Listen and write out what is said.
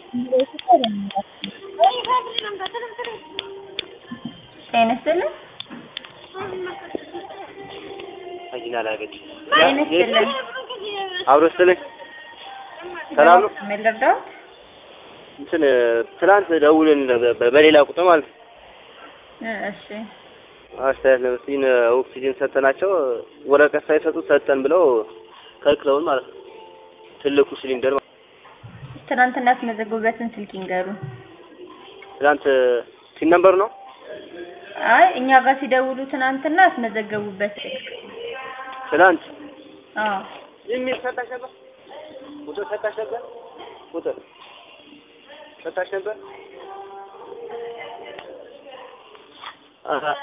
ጤና ይስጥልን። መኪና ላገች ጤና ይስጥልን። አብሮ ስትልኝ ሰላም ነው። ምን ልርዳዎት? እንትን ትናንት ደውለን ነበር በሌላ ቁጥር ማለት ነው። እ እሺ አስተያየት ለመስኪን ኦክሲጅን ሰጠናቸው ወረቀት ሳይሰጡ ሰጠን ብለው ከልክለውን ማለት ነው። ትልቁ ሲሊንደር ማለት ነው። ትናንትና ያስመዘገቡበትን ስልክ ይንገሩን። ትናንት ሲን ነበር ነው አይ እኛ ጋር ሲደውሉ ትናንትና ያስመዘገቡበት ስልክ። ትናንት አዎ የሚል ሰጣሽ ነበር ቁጥር ሰጣሽ ነበር ቁጥር ሰጣሽ ነበር አሀ